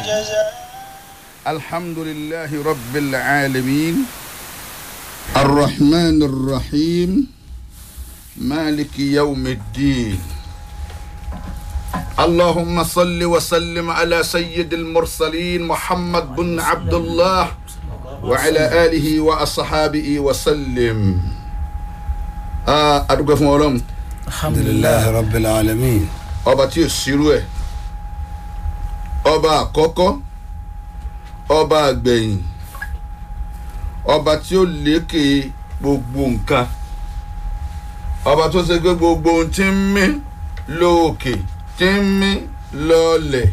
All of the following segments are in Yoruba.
جزاء الحمد لله رب العالمين الرحمن الرحيم مالك يوم الدين اللهم صل وسلم على سيد المرسلين محمد بن عبد الله وعلى آله وأصحابه وسلم آه أدوك فمولم alhamdulilayi rabbil alamin. ọba tí ò sírú ẹ̀ ọba àkọ́kọ́ ọba àgbẹ̀yìn ọba tí ó lékè gbogbo nǹkan ọba tó ṣe pé gbogbo ohun tí ń mí lóòkè tí ń mí lọ́ọ̀lẹ̀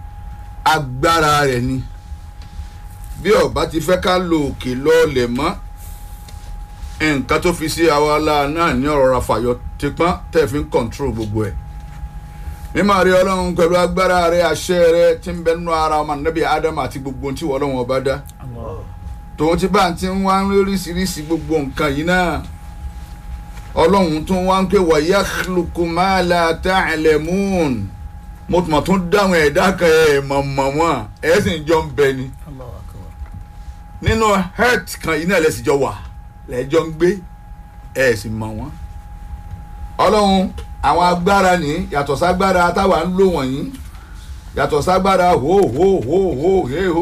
agbára rẹ̀ ni bí ọba ti fẹ́ ká lòòkè lọ́ọ̀lẹ̀ mọ́ nǹkan tó fi sí àwa la náà ní ọ̀rọ̀ rafayọ tipọ́n tẹ̀ fi ń kọ̀ǹtrol gbogbo ẹ̀ mímọ́ rí ọlọ́run pẹ̀lú agbára rẹ̀ àṣẹ rẹ̀ tí ń bẹ nínú ara ọmọ nàbí ádámù àti gbogbo ohun tí wọ́n ọlọ́run ọba dá tòun ti bá ti ń wá ń ríṣiríṣi gbogbo nǹkan yìí náà ọlọ́run tún wá ń pè wá yakhluqu ma la ta'lamun mo tún mọ̀ tún dáhùn ẹ̀dá kan ẹ̀ mọ̀mọ̀ wọn ẹ̀ sì ń jọ ń bẹ ni nínú health kan yìí náà lẹ́sìn jọ wà lẹ́jọ́ ń gbé ẹ̀ sì mọ̀ wọ́n ọlọ́run àwọn agbára ní yàtọ̀ ságbára táwa ń lò wọ̀nyí yàtọ̀ ságbára hó hó hó hó hé hó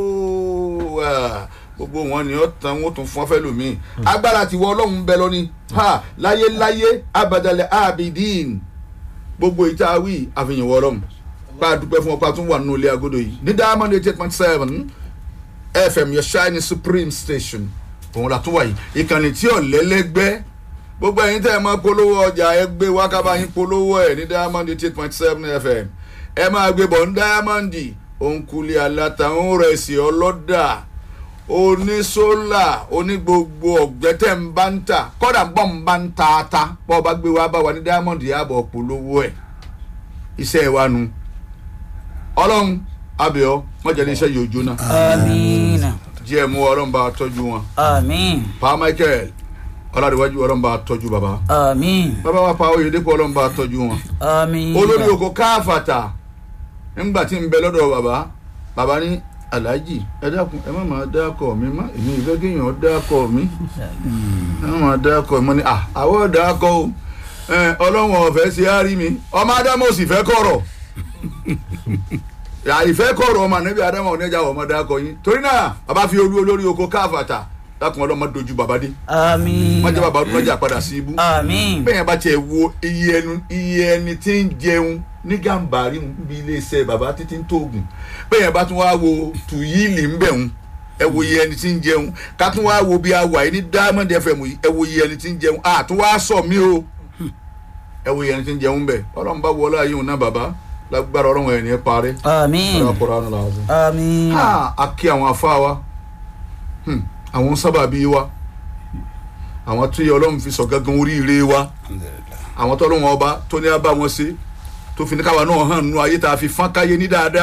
ah, gbogbo wọn ni ó tan wọn tún fún fẹlòmíì agbára tiwọ ọlọ́run bẹ lọ́ni ha láyé láyé abadalẹ̀ abidin gbogbo ìta wí àfihàn wọ ọlọ́run bá a dúpẹ́ fún ọpá tún wà nínú ilé agodo yìí ní diamond eight point seven fm your shining supreme station òun la tún wà yìí ìkànnì tí ò lẹ́lẹ́gbẹ́ gbogbo ẹ̀yin tẹ́ ẹ máa polówó ọjà ẹ gbé wákàbá yín polówó ẹ̀ ní diamond eight point seven fm ẹ máa gbé bọ̀ ní diamond òǹkulẹ̀ alátàwọn rẹ̀ sí ọlọ́dà onísólà onígbogbo ọ̀gbẹ́tẹ̀ ń bá ń tà kọ́dà bọ́ ń bá ń ta ata bọ́ ọ bá gbé wá bá wa ní diamond yàbọ̀ polówó ẹ̀ iṣẹ́ wa nu ọlọ́run abẹ́ọ́ mọ̀jẹ̀ iṣẹ́ yóò jóná amiina díẹ̀ mú ọlọ́run bá tọ́jú wọn amiin pa michael ọlọ́dúnwájú ọlọ́run bá tọ́jú bàbá amiin bàbá wa pa oyèdèpọ̀ ọlọ́run bá tọ́jú wọn amiin olórí oko káfàtà ńgbà tí ń bẹ lọ́dọ̀ bàbá bàbá ní aláàjì ẹ dákun ẹ má máa dákọ̀ mi má èmi ìfẹ́ kéèyàn dákọ̀ mi ẹ má máa dákọ̀ mi ní à àwọ̀ dákọ̀ o ẹ, ọlọ́run ọ̀fẹ́ sí á rí mi ọmọ ádámù ò sì fẹ́ kọ̀rọ̀ àìfẹ́ kọ̀rọ̀ ọmọ ànábì ádámù ọ̀nẹ́jà ọmọ dákọ̀ yín torí náà bàbá fi olú olórí oko káfàtà dákun ọlọ́mọ dojú bàbá dé amiin má jẹ́ bàbá ọdún mẹ́jà padà sí ibú amiin bẹ́ẹ̀ bá tiẹ̀ wo iye ẹnu iye ẹni tí ń jẹun ní gàǹbàrí níbi iléeṣẹ́ bàbá títí ń tóògùn bẹ́ẹ̀ bá tún wá wo tùyíìlì ń bẹ̀ ń ẹ wo iye ẹni tí ń jẹun ká tún wá wo bí a wà yìí ní diamond fm yìí ẹ wo iye ẹni tí ń jẹun à tún wá sọ mí o ẹ wo iye ẹni tí ń jẹun bẹ̀ ọlọ́run bá wọlé ayé òun náà bàbá lágbára ọlọ́run ẹ̀ ní parí amiin ọlọ́run kọ́ra ọ̀nà làwọn amiin ha a kí àwọn afá wa hmm, àwọn sábàbí wa àwọn tó yẹ ọlọ́run fi sọ gángan oríire wa alhamdulilayi. àwọn tó lóun ọba tó ní abá wọn ṣe tó fi ní káwa náà hàn nínú ayé tá a fi fọ́n káyé ní dáadáa.